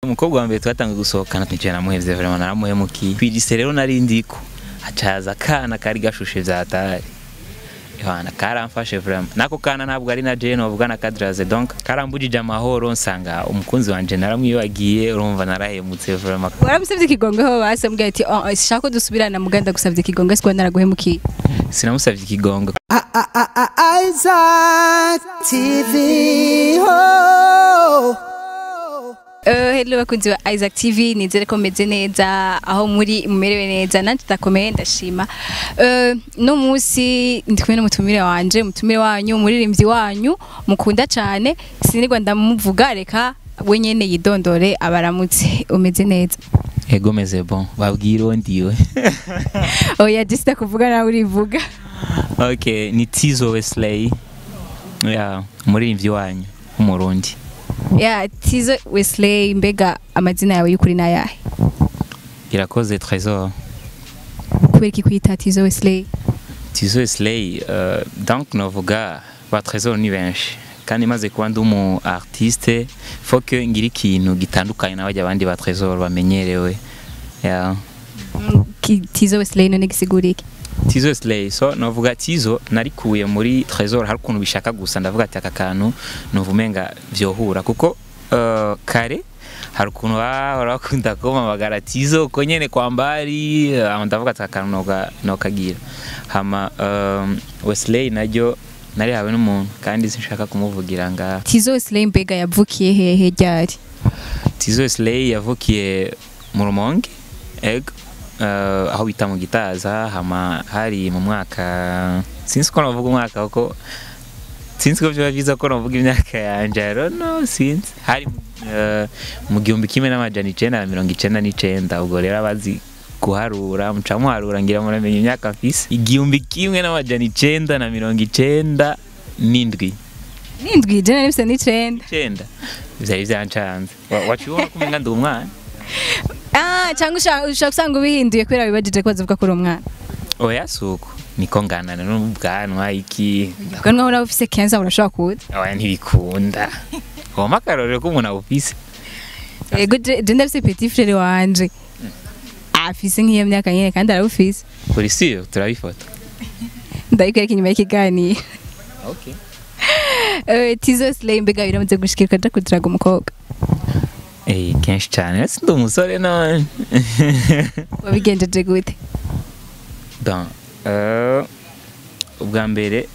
umukobwa wa mbere twatangiye gusohokana twicaye namuhevye vraiment naramuhemukiye kw'ilise rero nari ndiko hacaza akana kari gashushe vyatari Yohana karamfashe vraiment nako kana ntabwo ari na Jane bavuga na Kadraze donc karambujije amahoro nsanga umukunzi wanje naramwibagiye urumva narahemutse vraiment waramusabye ikigongo ho basambwiye ati "Oh, shaka ko dusubirana muganda gusabye ikigongo siko naraguhemukiye sinamusavye ikigongo Isaac TV. Oh. Uh, hello bakunzi ba Isaac TV nizere ko meze neza aho muri mumerewe neza nanjye ndakomeye ndashima uh, no munsi ndi kumwe n'umutumire wanje umutumire wanyu umuririmbyi wanyu mukunda cyane sinirwa ndamuvuga reka we nyene yidondore abaramutse umeze neza ego meze bon babwira uwo ndiwe oya jisita kuvuga nawe urivuga okay ni Tizo Wesley ya umuririmbyi wanyu w'umurundi ya tizo wesley mbega amazina yawe y'ukuri n'ayahe irakoze Trésor kubera iki kwita tizo wesley Tizo Wesley uh, donc novuga ba Trésor ni benshi kandi maze kuba ndi umu artiste faut que ngira ikintu gitandukanye n'abajya abandi ba Trésor bamenyerewe ya Mm, ki- tizo wesley none gisigura iki Tizo Slay so novuga Tizo narikuye muri Trésor hari ukuntu bishaka gusa ndavuga ati aka kantu nuvumenga vyohura kuko uh, kare hari ukuntu bahora bakunda kumpamagara Tizo uko nyene kwa mbari uh, ndavuga ati aka kantu noga nokagira hama um, Wesley naryo nari hawe n'umuntu kandi sinshaka kumuvugira ngaha tizo wesley mbega yavukiye hehe ryari Tizo Wesley yavukiye mu Rumonge ego uh, aho bita mu Gitaza hama hari mu mwaka sinzi ko navuga umwaka kuko sinzi ko byaba byiza ko navuga imyaka yanje I don't know sinzi hari uh, mu gihumbi kimwe n'amajana icenda na mirongo icenda n'icenda ubwo rero abazi guharura muca muharura ngira muramenya imyaka mfise igihumbi kimwe n'amajana icenda na mirongo icenda n'indwi nindwi jana nifise n'icenda icenda vyari vyancanze Wa- waciye ubona ko umenga ndi umwana ah cyangwa ushaka ushaka usanga ubihinduye kubera wibajije ko bazivuga ko uri umwana oya suko niko nganana n'ubwanwa iki ubwo nawe uraba ufise kenza urashobora kuza oya ntibikunda woma akarorero ko umuntu abufise yego je je ndafise petit frere wanje afise nk'iyo myaka nyene kandi arabufise kuri siyo turabifata ndabikwereka inyuma y'ikiganiro okay. Eh, tizo slay mbega biramaze gushikira ukaja kudiraga umukobwa Eh, kenshi cyane si ndi umusore none wabigenjeje gute Bon, euh, ubwa mbere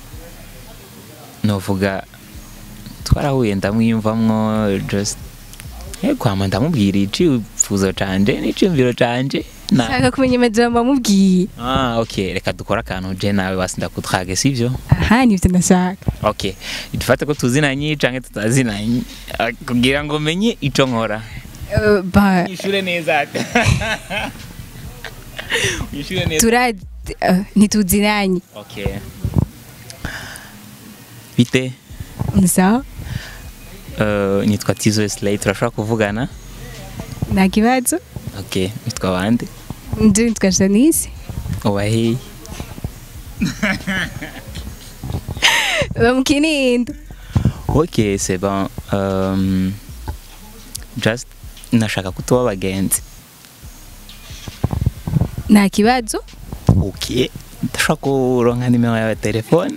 novuga twarahuye ndamwiyumvamwo just eh, kwama ndamubwira icifuzo canje n'iciyumviro canje na shaka kumenya amajambo amubwiye ah, okay reka dukore akantu je nawe basi ndakutrage sivyo aha nivyo ndashaka okay dufate ko tuzinanye canke tutazinanye Ah, kugira ngo menye ico nkora Eh, ba ishure neza ishure neza tura eh, ntituzinanye okay bite sawa uh, nitwa Tizo Slay turashobora kuvugana nta kibazo okay nitwa bande nje nitwa Janice ubaheye ba mu Kinindo okay c'est bon um, just nashaka ko tuba abagenzi nta kibazo okay ndashobora kuronka nimero yawe ya telefone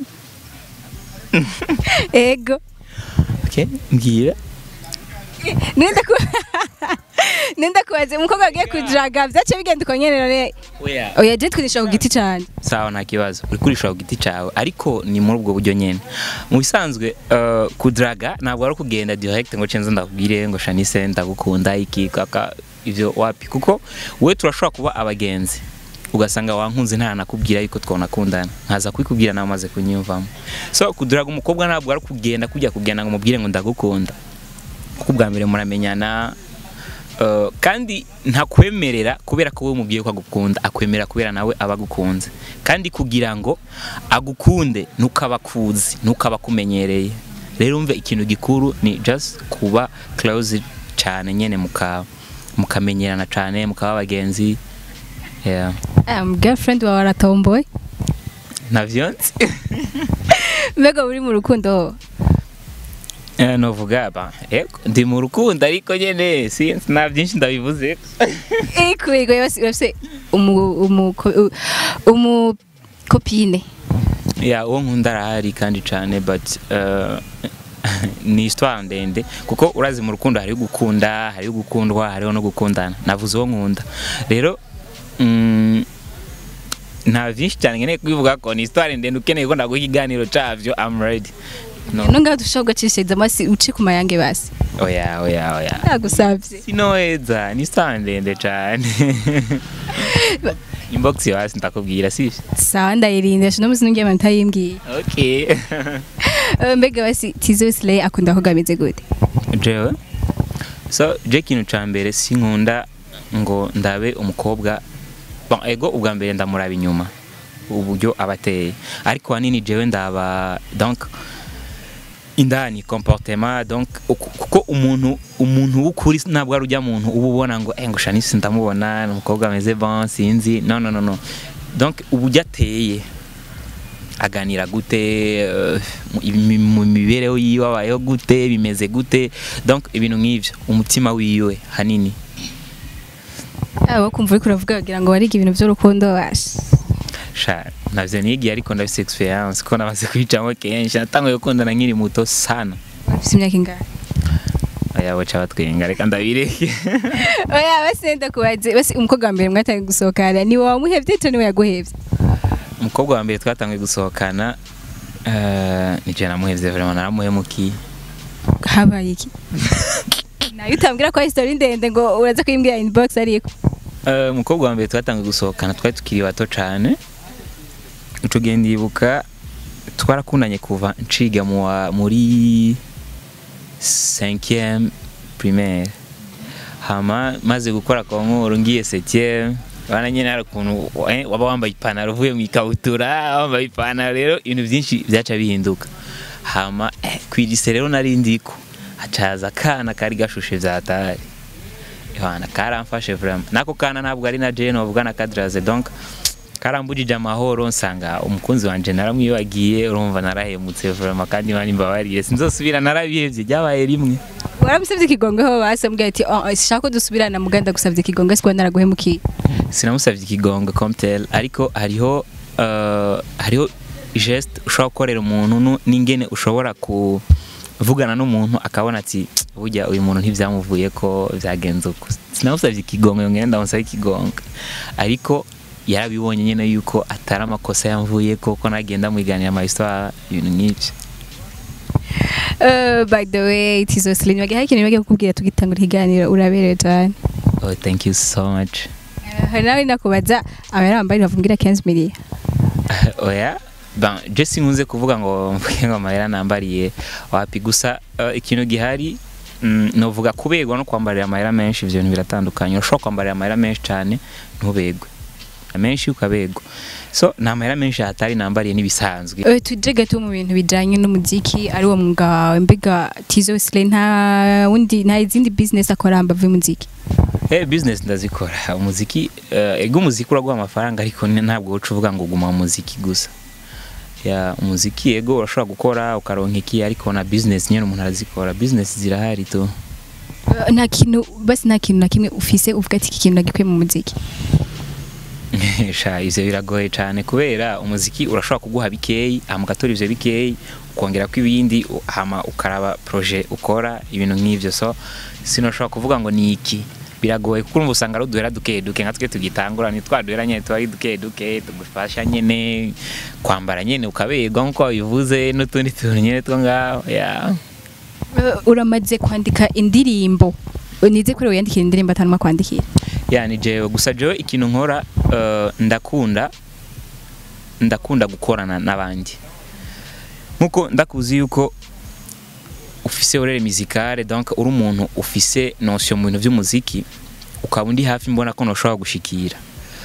ego okay mbwira nenda ku nenda kubaza umukobwa agiye kujaga byace bigenda uko nyene none oya oya je twinisha ku giti cane sawa nta kibazo uri kurisha ku giti cyawe ariko ni muri ubwo buryo nyine mu bisanzwe uh, kudraga ntabwo ari ukugenda direct ngo cenza ndakubwire ngo shanise ndagukunda iki kaka ivyo wapi kuko we turashobora kuba abagenzi ugasanga wankunze nta nakubwira yuko twonakundana nkaza kubikubwira nawe umaze kunyumvamo so kudraga umukobwa ntabwo ari kugenda kujya kugenda ngo umubwire ngo ndagukunda kuko ubwa mbere muramenyana Uh, kandi ntakwemerera kubera ko wowe umubwiye ko agukunda akwemera kubera nawe aba agukunze kandi kugira ngo agukunde ntukaba akuzi ntukaba akumenyereye rero umve ikintu gikuru ni just kuba close cyane nyene muka mukamenyerana cyane mukaba abagenzi yeah. um, girlfriend wawe aratomboye navyo nzi mbega uri mu rukundo Eh, novuga ba ego ndi mu rukundo ariko nyene sinzi nta byinshi ndabivuze Ego basi urafise umu umu ko- umu copine. ya uwo nkunda arahari kandi cyane but uh, ni histoire ndende kuko urazi mu rukundo hariho gukunda hariho gukundwa hariho no gukundana navuze uwo nkunda rero mm, nta byinshi cyane nkeneye kubivuga ko ni histoire ndende ukeneye ko ndaguha ikiganiro cyavyo I'm ready no No ngaho dushobora gacishiriza amasi uce ku mayange basi. oya oya oya Nagusavye. sinoheza ni histoire ndende cyane inbox yo hasi ndakubwira sivyo Sawa ndayirinda shino musi nungiye amanta yimbwiye. okay Eh, Mbega basi Tizo Slay akunda ko gameze gute? jewe so je ikintu ca mbere sinkunda ngo ndabe umukobwa bon ego ubwa mbere ndamuraba inyuma uburyo aba ateye ariko hanini jewe ndaba donc indani comportement donc uku- kuko umuntu umuntu w'ukuri ntabwo ari ujya muntu uba ubona ngo eh ngo Shanice ndamubona ni umukobwa ameze bon sinzi no no no no donc uburyo ateye aganira gute eh, mu- imi- mu mibereho yiwe abayeho gute bimeze gute donc ibintu nk'ivyo umutima wiwe hanini Abo kumva uriko uravuga wagira ngo wariga ibintu by'urukundo washi. sha navyo nigiye ariko ndafise experience ko namaze kubicamo kenshi natanguye gukundana nkiri muto sana Ufise imyaka ingahe? aya baca batwenga reka ndabireke Oya basi ndakubaze basi umukobwa wa mbere mwatangiye gusohokana ni wowe wamuhevye cyangwa niwe yaguhevye? umukobwa wa mbere twatanguye gusohokana eh, ni je namuhevye vraiment naramuhemukiye Habaye iki? Nayo utambwira ko history ndende ngo uraza kuyimbwira inbox ariko. Eh, umukobwa wa mbere twatanguye gusohokana twari tukiri bato cane ico gihe ndibuka twarakundanye kuva nciga mu wa- muri 5e primaire hama maze gukora konkuru ngiye 7e bana nyene hari ukuntu eh, waba wambaye ipantaro uvuye mu ikabutura wambaye ipantaro rero ibintu byinshi byaca bihinduka hama eh, kw'igise rero nari ndiko hacaza akana kari gashushe vyatari Yohana karamfashe vraiment nako kana ntabwo ari na Jane wavuga na Kadraze donc karambujije amahoro nsanga umukunzi wanje naramwibagiye urumva narahemutse vraiment kandi mani mbabariye sinzosubira narabihevye ryabaye rimwe Waramusavye ikigongo ho basi ambwira ati oh, shaka ko dusubirana muganda gusavye ikigongo siko naraguhemukiye. sinamusavye ikigongo comme tel ariko hariho uh, hariho geste ushobora gukorera umuntu nu- n'ingene ushobora kuvugana n'umuntu akabona ati burya uyu muntu ntivyamuvuye ko vyagenze uko sinamusavye ikigongo yongera ndamusaba ikigongo ariko yarabibonye nyene yuko atari amakosa yamvuye ko ko nagenda mwiganira ama histoire ibintu nk'ivyo Uh, by the way Tizo Slay nibagiye hari ikintu nibagiye kukubwira tugitangura ikiganiro uraberewe cyane. oh thank you so much Uh, hari nawe nakubaza abari bambaye bavugira 15 million. oya ben je sinkunze kuvuga ngo mvuge ngo amahera nambariye wapi gusa uh, ikintu gihari mm, novuga kubegwa no kwambarira amahera menshi ivyo bintu biratandukanye urashobora kwambarira amahera menshi cyane ntubegwe amenshi ukabegwa so nta amahera menshi hatari nambariye n'ibisanzwe Uh, tuje gato mu bintu bijanye n'umuziki ari wo mwuga wawe mbega Tizo Slay nta wundi nta izindi business akora mbavu y'umuziki. Eh business ndazikora umuziki uh, ego umuziki uraguha amafaranga ariko ni- ntabwo uca uvuga ngo guma mu muziki gusa ya umuziki ego urashobora gukora ukaronka iki ariko na business nyene umuntu arazikora business zirahari tu Uh, nta kintu basi nta kintu na kimwe ufise uvuga ati iki kintu nagikuye mu muziki. sha ivyo biragoye cane kubera umuziki urashobora kuguha bikeyi hama ugatora ivyo bikeyi ukongera ko ibindi u- hama ukaraba projet ukora ibintu nk'ivyo so sinoshobora kuvuga ngo ni iki biragoye kuko urumva usanga ari uduhera duke duke nka twe tugitangura ni twa duhera nyene tuba ari duke duke tugufasha nyene kwambara nyene ukaberwa nk'uko wabivuze n'utundi tuntu nyene two ngaho ya Uh, uramaze kwandika indirimbo nize kuri wiyandikira indirimbo atanuma kwandikira ya ni jewe gusa jewe ikintu nkora eh, ndakunda ndakunda gukorana n'abandi nkuko ndakuzi yuko ufise orere musicale donc uri umuntu ufise notion mu bintu by'umuziki ukaba undi hafi mbona ko noshobora gushikira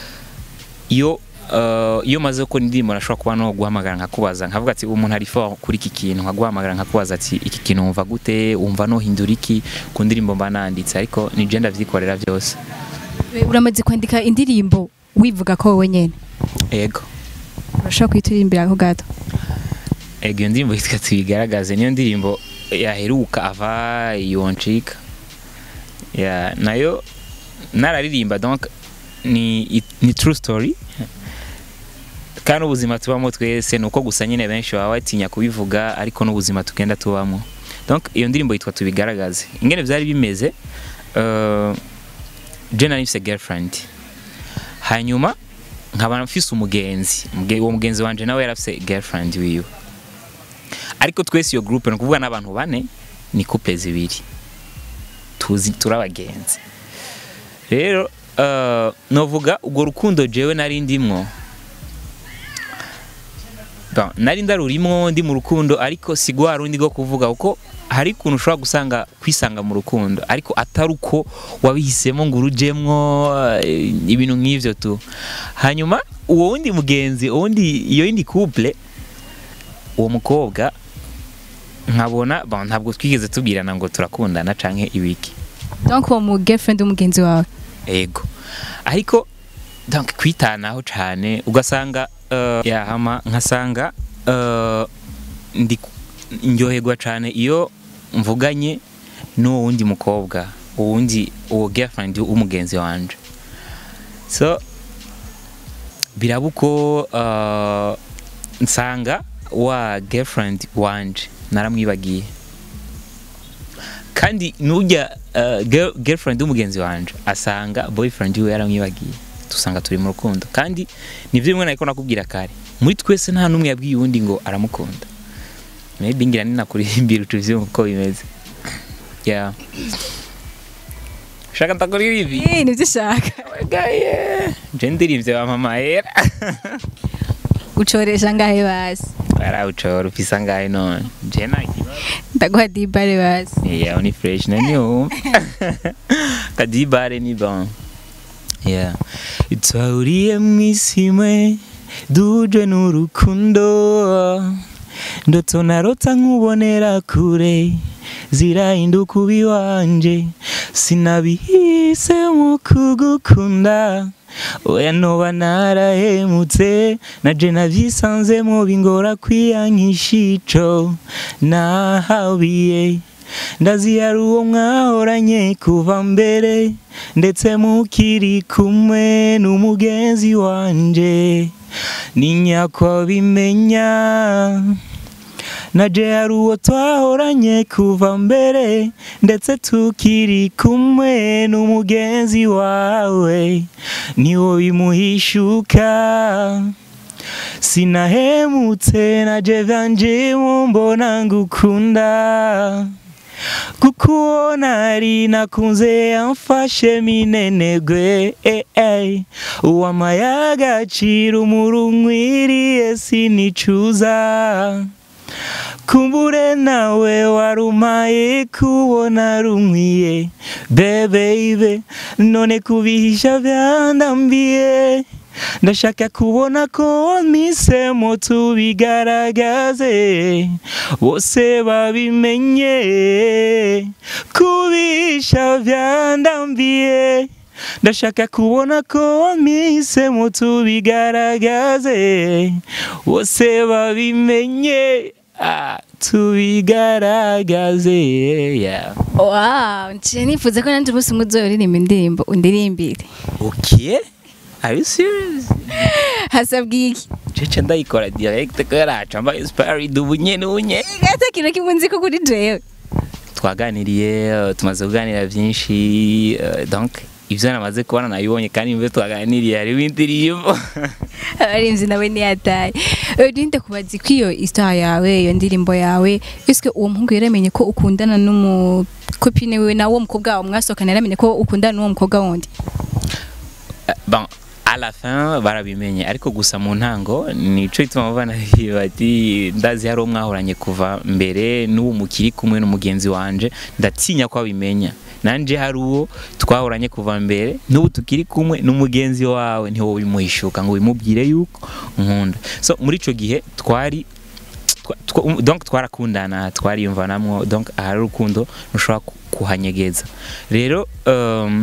iyo eh, iyo maze gukora indirimbo nashobora kuba no guhamagara nkakubaza nkavuga ati umuntu ari fort kuri iki kintu nkaguhamagara nkakubaza ati iki kintu wumva gute wumva nohindura iki ku ndirimbo mba nanditse ariko ni je ndavyikorera byose Eh, uramaze kwandika indirimbo wivuga ko wowe nyene ego urashobora kuyiturimbira ako gato ego iyo ndirimbo yitwa tubigaragaze niyo ndirimbo yaheruka ava yoncika ya nayo nararirimba donc ni ni true story kandi ubuzima tubamo twese ni uko gusa nyine benshi baba batinya kubivuga ariko n'ubuzima tugenda tubamo donc iyo ndirimbo yitwa tubigaragaze ingene byari bimeze uh, je nari mfise girlfriend hanyuma nkaba mfise umugenzi Muge- uwo mugenzi wanje nawe yari afise girlfriend wiwe ariko twese iyo groupe ni ukuvuga n'abantu bane ni couple zibiri tuzi turi abagenzi rero uh, novuga urwo rukundo jewe nari ndimwo Bon, nari ndarurimwo ndi mu rukundo ariko si rwa rundi rwo kuvuga kuko hari ukuntu ushobora gusanga kwisanga mu rukundo ariko atari uko wabihisemo ngo urujemwo eh, ibintu nk'ivyo tu hanyuma uwo wundi mugenzi uwo wundi iyo yindi couple uwo mukobwa nkabona bon, ntabwo twigeze tubwirana ngo turakundana canke ibiki donc uwo mu girlfriend w'umugenzi wawe ego ariko donc kwitanaho cyane ugasanga uh, yahama nkasanga uh, ndi ndyoherwa cyane iyo mvuganye n'uwo wundi mukobwa uwundi uwo girlfriend w'umugenzi wanje so biraba uko uh, nsanga wa girlfriend wanje naramwibagiye kandi nujya uh, girl, girlfriend w'umugenzi wanje asanga boyfriend we yaramwibagiye tusanga turi mu rukundo kandi nivyo bimwe nariko nakubwira kare muri twese nta n'umwe yabwiye uwundi ngo aramukunda maybe ngira ninakurihimbira utuvyumva uko bimeze yeah shaka ndakora ibi eh nivyo ushaka gaye je ndirimvye wa mama era ucoresha ngahe basi barawucora ufisa ngahe none je nta kibazo ndaguha dibare basi Yeah, ni fresh na ni home. Kadibare ni bon. Yeah. Twahuriye mw'isi imwe duje n'urukundo ndoto narota nkubonera kure zirahinduka ubi wanje sinabihisemo kugukunda oya noba narahemutse naje navyisanzemo bingora kwiyankisha ico nahabiye ndazi yari uwo mwahoranye kuva mbere ndetse mukiri kumwe n'umugenzi wanje ninyakwa bimenya naje yari uwo twahoranye kuva mbere ndetse tukiri kumwe n'umugenzi wawe niwo bimuhishuka sinahemutse naje vyanje mbona ngukunda kuko uwo nari nakunze yamfashe minenegwe eh, eh. uwamaye agaciro umurunkwiriye sinicuza kumbure nawe warumaye kubona rumwiye bebeibe none kubihisha vyandambiye ndashaka kubona ko wamisemo tubigaragaze bose babimenye kubisha vyandambiye ndashaka kubona ko wamisemo tubigaragaze bose babimenye ah, tubigaragaze yeah. wow nje nifuza ko nanje umunsi umwe uzoririmba indirimbo undirimbire okay are you serious hasabwa iki cece ndayikora direct ko yaraca mbaye inspired ubu nyene ubu nyene ata kintu kimwe nzi ko kuri jewe twaganiriye eh, tumaze kuganira byinshi eh, donc ivyo namaze kubona nabibonye kandi mbe twaganiriye hariho indirimbo abarinzi nawe ntiyataye urinde kubaza ko iyo isaha yawe iyo ndirimbo yawe ese uwo muhungu yaramenye ko ukundana n'umukopine wiwe nawe uwo mukobwa wawe mwasohokana yaramenye ko ukundana n'uwo mukobwa wundi Eh, bon à la fin barabimenye ariko gusa mu ntango nico ituma bana bati ndazi hari uwo mwahoranye kuva mbere n'ubu mukiri kumwe n'umugenzi wanje ndatinya ko abimenya nanje hari uwo twahoranye kuva mbere n'ubu tukiri kumwe n'umugenzi wawe ntiwo bimuhishuka ngo bimubwire yuko nkunda so muri ico gihe twari twa- twa- donc twarakundana twariyumvanamwo donc ahari urukundo ntushobora ku- kuhanyegeza rero um,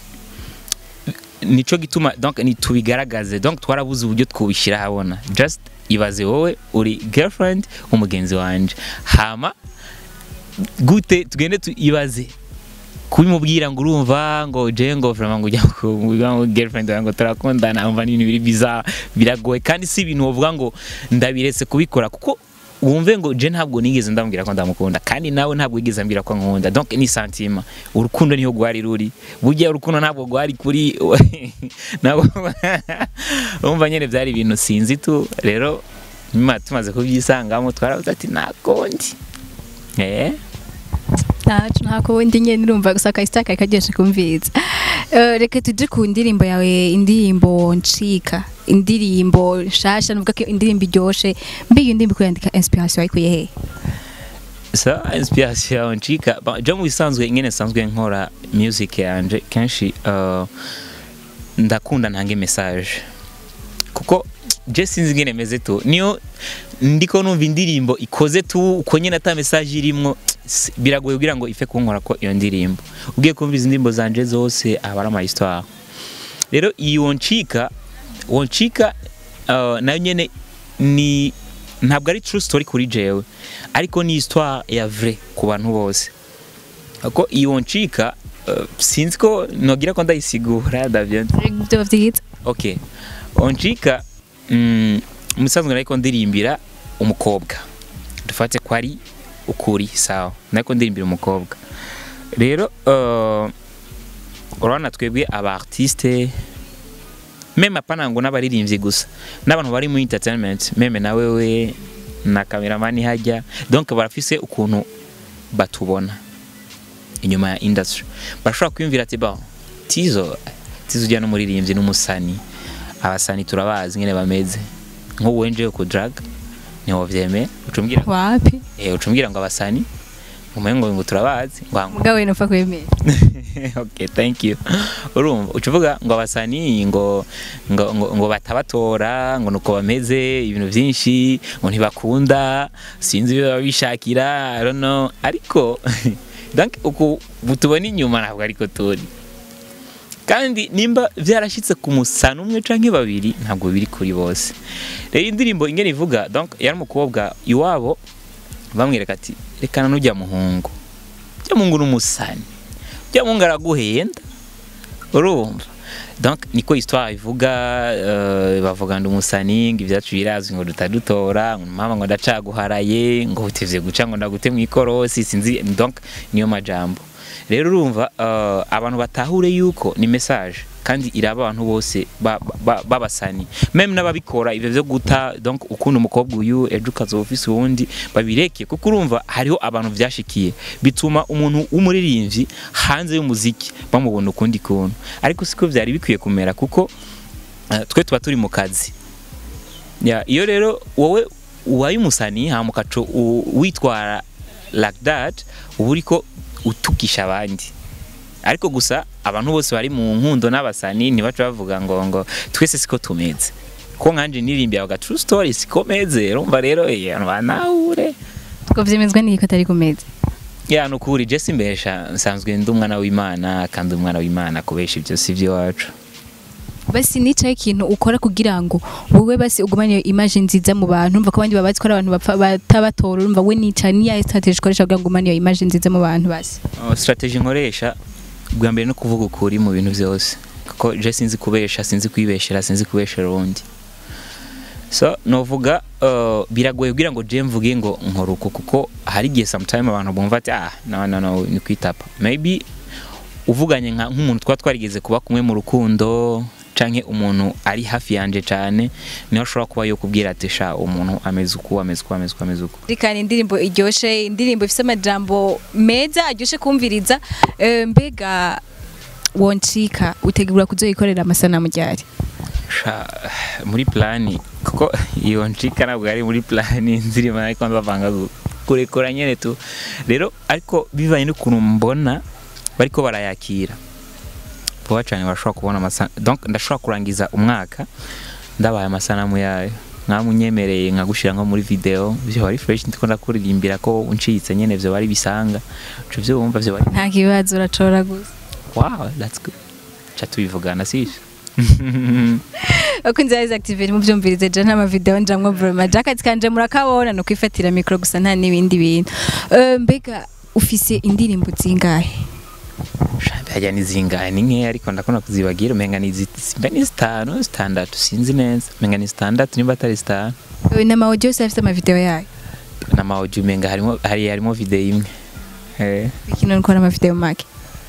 nico gituma donc nitubigaragaze donc twarabuze uburyo twubishyira habona just ibaze wowe uri girlfriend umugenzi wanje hama gute tugende tuibaze kubimubwira ngo urumva ngo je ngo vraiment ngo ujya kuvuga ngo girlfriend yawe ngo turakundana umva ni ibintu biri bizarre biragoye kandi si ibintu wovuga ngo ndabiretse kubikora kuko wumve ngo je ntabwo nigeze ndamubwira ko ndamukunda kandi nawe ntabwo yigeze ambwira ko nkunda donc ni sentiment urukundo niho rwari ruri burya urukundo ntabwo rwari kuri ntabwo umva nyene byari ibintu sinzi tu rero nyuma tumaze kubyisangamo twaravuze ati nakondi eh ntacu ntako wenda nyine urumva gusa akahita kari karyoshe kumviriza Eh, reka tuje ku ndirimbo yawe indirimbo ncika indirimbo nshasha nuvuga ko indirimbo iryoshe mbe iyo ndirimbo kuyandika inspiration wayikuye he sa inspiration yawe ncika Ba- je mu bisanzwe ingene nsanzwe nkora music yanje kenshi uh, ndakunda ntange message kuko je sinzi ingene meze tu niyo ndiko numva indirimbo ikoze tu uko nyene ata message irimwo s- biragoye kugira ngo ife kunkora ko iyo ndirimbo ugiye kumviriza indirimbo zanje zose aba ari ama histoire rero iyi woncika woncika uh, nayo nyene ni ntabwo ari true story kuri jewe ariko ni histoire ya vrai ku bantu bose ko iyi woncika uh, sinzi ko nogira ko ndayisigura davyo ibyo byiza okay oncika mm, musanzwe nariko ndirimbira umukobwa dufate ko ari ukuri sawa nariko ndirimbira umukobwa rero uh, urabona twebwe aba artiste meme apana ngo n'abaririmbyi gusa n'abantu bari muri entertainment meme na wewe na kameramani hajya donc barafise ukuntu batubona inyuma ya industry bashobora kwiyumvira ati ba tizo tizo ujya n'umuririmbyi n'umusani abasani turabazi nyine bameze nk'ubu wenjewe ku drag niho vyemeye ucumbwira wapi eh ucumbwira ngo abasani umengo ngo turabazi ngo mugabo we nupfa kwemera okay thank you urumva ucuvuga ngo abasani ngo ngo ngo, ngo batabatora ngo nuko bameze ibintu byinshi ngo ntibakunda sinzi ibyo baba bishakira I don't know ariko donc uku tubona inyuma ntabwo ariko turi kandi nimba byarashyitse ku musana umwe canke babiri ntabwo biri kuri bose rero indirimbo ingene ivuga donc yari umukobwa iwabo bamwereka ati rekana n'ujya muhungu ujya muhungu n'umusani ujya muhungu araguhenda urumva donc niko histoire ivuga uh, bavuga ngo umusani ngo ibyacu birazwi ngo dutadutora ngo mama ngo ndacaguharaye ngo utevye guca ngo ndagute mu ikorosi sinzi donc niyo majambo rero urumva uh, abantu batahure yuko ni message kandi iraba abantu bose babasani ba, ba meme n'ababikora ivyo vyo guta donc ukunda umukobwa uyu ejo ukazoba ufise uwundi babireke kuko urumva hariho abantu vyashikiye bituma umuntu w'umuririmbyi hanze y'umuziki bamubona ukundi kuntu ariko siko vyari bikwiye kumera kuko uh, twe tuba turi mu kazi ya iyo rero wowe uwaye umusani hama ukaco witwara like that uba uriko utukisha abandi ariko gusa abantu bose bari mu nkundo n'abasani ntibaca bavuga ngo ngo twese siko tumeze ko nkanje nirimbye aga true story siko meze urumva rero eh banahure ko vyemezwa n'iki ko atari kumeze ya nukuri je simbesha nsanzwe ndi umwana w'Imana kandi umwana w'Imana kubesha ibyo si byo wacu basi nicaye ikintu ukora kugira ngo wowe basi ugumane iyo image nziza mu bantu umva ko abandi babazi ko ari abantu bapfa batabatora urumva we nicaye niya strategy ukoresha kugira ngo ugumane iyo image nziza mu bantu basi uh, strategy nkoresha bwa mbere no kuvuga ukuri mu bintu byose kuko je sinzi kubesha sinzi kwibeshera sinzi kubeshera undi so novuga uh, biragoye kugira ngo je mvuge ngo nkora uko kuko hari igihe sometime abantu bumva ati ah no no no ni kwitapa maybe uvuganye nka nk'umuntu twa twarigeze kuba kumwe mu rukundo canke umuntu ari hafi yanje cane niho ashobora kuba yo kubwira ati sha umuntu ameze uku ameze uku ameze uku ameze uku rikana indirimbo iryoshe indirimbo ifite amajambo meza aryoshe kumviriza Eh, mbega woncika utegura kuzoyikorera amasanamu ryari sha muri plani kuko iyo ncika ntabwo ari muri plani nzirimo ariko ndavanga kurekura nyene tu rero ariko bivanye n'ukuntu mbona bariko barayakira vuba cane bashobora kubona amasanamu donc ndashobora kurangiza umwaka ndabaye amasanamu yayo mwamunyemereye nkagushira nko muri video vyo bari fresh ndiko ndakuririmbira ko uncitse nyene vyo bari bisanga ico vyo wumva vyo bari nta kibazo uracora gusa wow that's good cha tubivugana sivyo uko inzira activate muvyumvirize je nta mavideo njamwo vraiment jacket kanje murakabona no kwifatira micro gusa nta n'ibindi bintu Eh, mbega ufise indirimbo zingahe hajya ni zingahe ni nkeya ariko ndakunda kuzibagira umenga ni zi- simba ni zitanu zitandatu sinzi neza umenga ni zitandatu niba atari zitanu Eh, na audio yose afite amavideo yayo n'amawuji umenga harimo hari harimo video imwe eh ikintu ukora amavideo make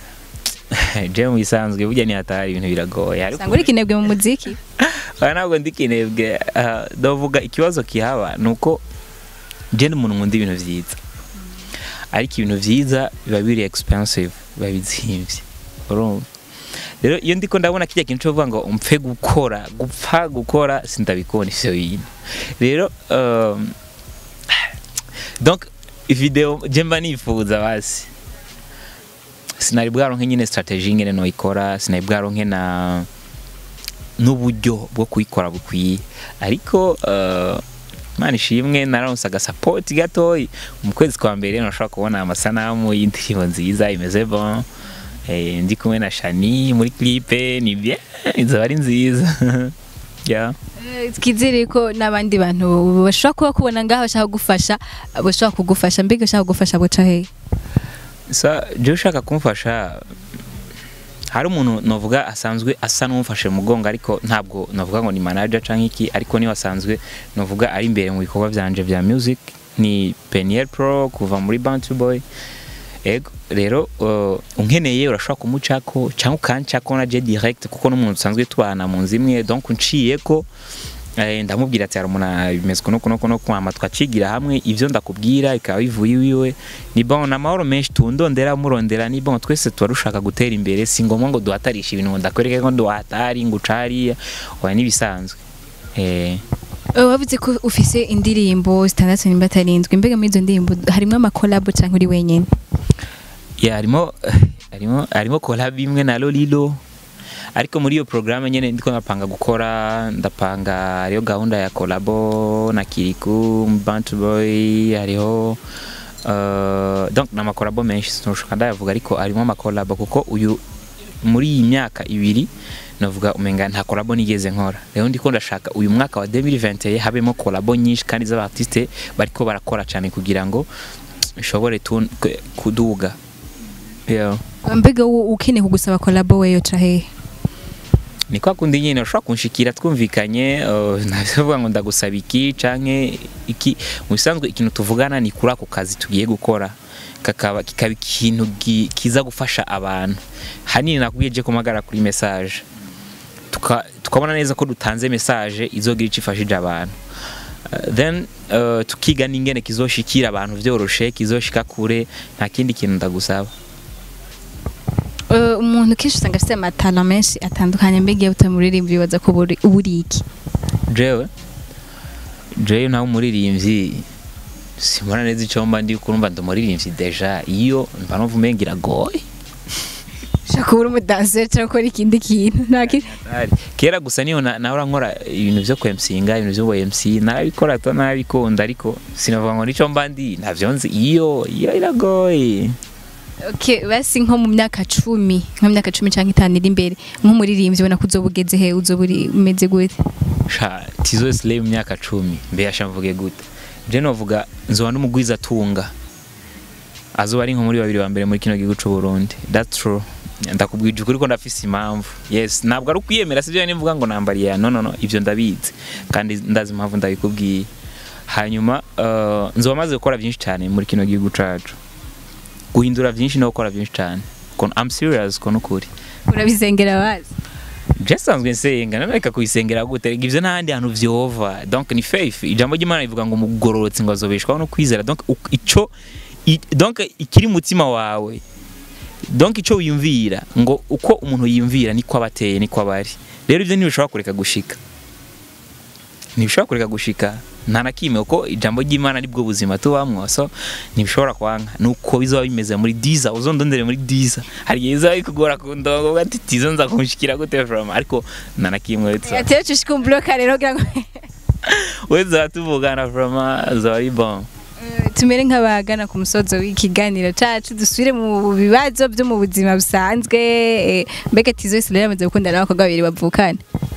je mu bisanzwe burya ni hatari ibintu biragoye ariko usanga uri kinebwe mu muziki aha ntabwo ndi kinebwe ah, ndavuga ikibazo kihaba ni uko je ni umuntu nkunda ibintu vyiza ariko ibintu vyiza biba biri expensive biba bizimvye urumva rero iyo ndiko ndabona kirya kintu cyo kuvuga ngo mpfe gukora gupfa gukora sindabikunda ivyo bintu rero um, donc video je mba nifuza basi sinari bwaronke nyine strategie ngene noyikora sinari bwaronke na n'uburyo bwo kuyikora bukwiye ariko uh, Imana ishimwe naronse agasapoti gatoyi mu kwezi kwa mbere nashobora kubona amasanamu y'indirimbo nziza imeze bon eh, ndi kumwe na Shani muri clipe ni bien izoba ari nziza yeah. Eh, twizere ko n'abandi bantu bashobora kuba kubona ngaho bashaka kugufasha bashobora kugufasha mbega bashaka kugufasha buca hehe sa je ushaka kumfasha hari umuntu novuga asanzwe asa n'umufashe mu mugongo ariko ntabwo novuga ngo ni manager canke iki ariko niwe asanzwe novuga ari imbere mu bikorwa vyanje vya music ni Peniel Pro kuva muri Bantu Boy ego rero uh, unkeneye urashobora kumucako cyangwa ukancako na je direct kuko n'umuntu usanzwe tubana mu nzu imwe donc unciyeko eh, ndamubwira ati hari umuntu bimeze kuno kuno kuno kwama twacigira hamwe ivyo ndakubwira bikaba bivuye iwiwe ni bon na mahoro menshi tundondera murondera ni bon twese tuba dushaka gutera imbere si ngombwa ngo duhatarishe ibintu ngo ndakwereke ko duhatari ngo ucariya oya n'ibisanzwe eh Eh, wavuze ko ufise indirimbo zitandatu nimba atarindwi mbega muri izo ndirimbo harimo amakolabo cyangwa uri wenyine ya harimo harimo harimo collab imwe na Lolilo ariko muri iyo programme nyene ndiko ndapanga gukora ndapanga hariho gahunda ya collabo na Kiriku Bantu Boy hariho uh, donc na makolabo menshi sinushuka ndayavuga ariko harimo amakolabo kuko uyu muri iyi myaka ibiri navuga umenga nta kolabo nigeze nkora rero ndiko ndashaka uyu mwaka wa 2021 habemo kolabo nyinshi kandi z'abartiste bariko barakora cyane kugira ngo ishobore tu- kuduga yeah. mbega wowe ukeneye kugusaba kolabo we yoca hehe ni kwa kundi nyine ushobora kunshikira twumvikanye uh, ntavuga ngo ndagusaba iki canke iki mu bisanzwe ikintu tuvugana ni kuri ako kazi tugiye gukora kakaba kikaba ikintu gi- kiza gufasha abantu hanini nakubwiye je kumagara kuri message Tuka- tukabona neza ko dutanze message izogira ico ifashije abantu Uh, then uh, tukiga n'ingene kizoshikira abantu vyoroshe kizoshika kure nta kindi kintu ndagusaba Eh, umuntu kenshi usanga afite amatara menshi atandukanye mbega iyo utamuririmba bibaza ko uba uri- uba uri iki jewe jewe nawe umuririmbyi simbona neza icyo mba ndi kurumva ndi umuririmbyi deja iyo mba numva umenga iragoye ushaka kuba uri umudanseri cyangwa ukora ikindi kintu nta ki- Ari. kera gusa niyo na- nahora nkora ibintu byo kwemsinga ibintu byo MC narabikora to narabikunda ariko sinavuga ngo nicyo mba ndi ntavyo nzi iyo iyo iragoye Okay, basi nko mu myaka cumi nko mu myaka cumi cyangwa itanu iri imbere nk'umuririmbyi ubona ko uzoba ugeze he uzoba uri umeze gute sha tizo slay mu myaka cumi mbe yasha mvuge gute je novuga nzoba n'umugwiza tunga azoba ari nko muri babiri ba mbere muri kino gihugu c'u Burundi that's true ndakubwije ukuri ko ndafise impamvu yes ntabwo ari ukwiyemera sivyo nivuga ngo nambariye ya no no no ivyo ndabizi kandi ndazi impamvu ndabikubwiye hanyuma uh, nzoba maze gukora byinshi cyane muri kino gihugu cacu guhindura byinshi no gukora byinshi cyane Ko- I'm serious ko nukuri urabizengera bazi je sanzwe nsenga nanareka kuyisengera gute Erega ivyo n'ahandi hantu vyova donc ni faith ijambo ry'imana rivuga ngo mugororotse ngo azobeshwaho no kwizera donc uk- ico i- donc ikiri mu mutima wawe donc ico wiyumvira ngo uko umuntu yiyumvira niko aba ateye niko aba ari rero ivyo ntibishobora kureka gushika ntibishobora kureka gushika nta na kimwe kuko ijambo ry'imana nibwo buzima tubamwo so ntibishobora kwanga nuko bizaba bimeze muri diza uzondondere muri diza hari igihe bizaba bikugora ku ndongo uvuga ati tizo nza kunshikira gute from ariko nta na kimwe wese atera ushika umuburoka rero kugira ngo wese tuvugana from zaba ari bon Eh, tumere nk'abagana ku musozo w'ikiganiro cacu dusubire mu bibazo byo mu buzima busanzwe eh, mbega tizo wese rero yamaze gukundana n'abakobwa babiri bavukana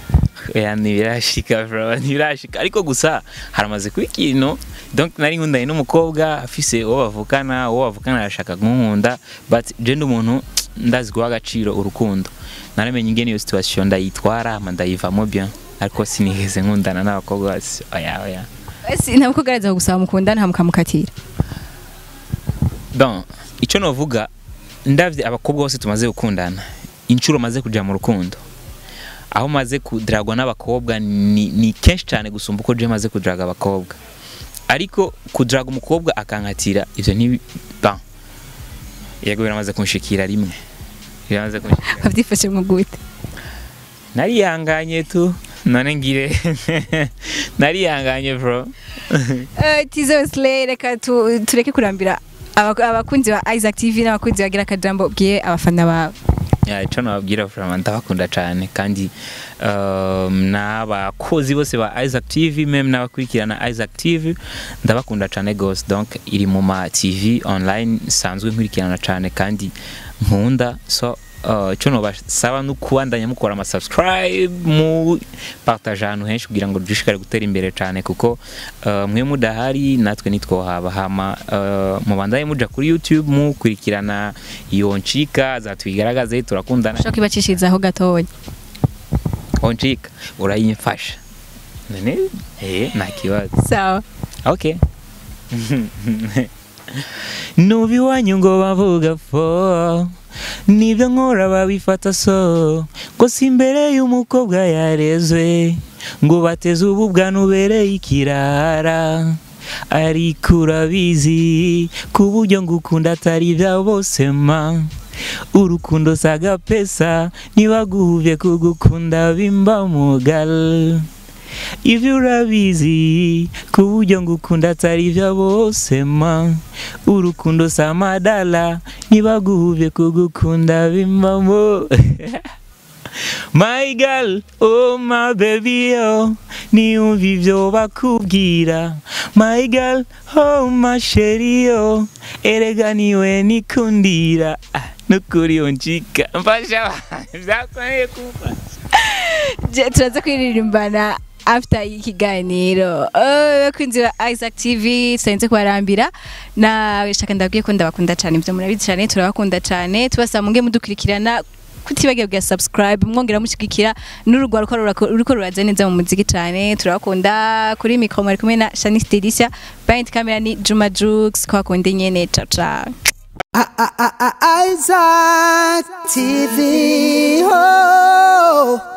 oya ntibirashika bro ntibirashika ariko gusa haramaze kuba ikintu donc nari nkundanye n'umukobwa afise uwo bavukana uwo bavukana arashaka kunkunda but je ndi umuntu ndazi guha agaciro urukundo naramenye ingene iyo situation ndayitwara hama ndayivamo bien ariko sinigeze nkundana n'abakobwa bose oya oya ese ntabwo ugaragaza gusaba mukundana ntamukamukatira bon icyo novuga ndavye abakobwa bose tumaze gukundana inshuro maze kuja mu rukundo aho maze kudragwa n'abakobwa ni, ni kenshi cyane gusumba uko je maze kudraga abakobwa ariko kudraga umukobwa akankatira ivyo ni bon yego biramaze kunshikira rimwe biramaze kunshikira wabyifashe mu gute narihanganye tu none ngire narihanganye bro Eh, tizo slay reka tu- tureke kurambira aba- abakunzi ba Isaac TV n'abakunzi bagira akajambo bwiye abafana bawe ya icyo nababwira vraiment ndabakunda cyane kandi um, n'abakozi bose ba Isaac TV meme n'abakurikirana Isaac TV ndabakunda cyane gose donc iri mu ma TV online sanzwe nkurikirana cyane kandi nkunda so uh, icyo nobasaba no kubandanya mukora ama subscribe mu partage ahantu henshi kugira ngo dushishikare gutera imbere cyane kuko uh, mwe mudahari natwe nitwohaba hama uh, mubandanye muja kuri YouTube mukurikirana iyo ncika zatubigaragaze turakundana ushobora kwibacishirizaho gatoya oncika urayimfasha none eh nta kibazo sawa okay nubi wanyu ngo bavuga fo nibyo nkora babifata so ngo si imbere y'umukobwa yarezwe ngo bateze ubu bwanubereye ikirara ariko urabizi ku buryo ngukunda atari ibya bose ma urukundo si agapesa ntibaguhuvye kugukunda bimba mugal ivyo urabizi ku buryo ngukunda atari ibya bose ma urukundo si amadala ntibaguhuvye kugukunda bimbamo My girl, oh my baby, oh niyumva ivyo bakubwira My girl, oh my sheri, oh erega niwe nikundira ah, nukuri onjika mfasha vyakomeye kumfasha Je- turaza kwiririmbana after ikiganiro Eh, bakunzi ba Isaac TV tusarenze kubarambira na shaka ndabwiye ko ndabakunda cyane ibyo murabizi cyane turabakunda cyane tubasaba munge mudukurikirana kutibagiwe bwa subscribe mwongera mushigikira n'urugwa ruko rurako- ruriko ruraza neza mu muziki cyane turabakunda kuri mikro mwari kumwe na Shanice Delicia behind camera ni Juma Jux kwa kundi nyene ciao ciao I- I- I- I- Isaac TV. Oh.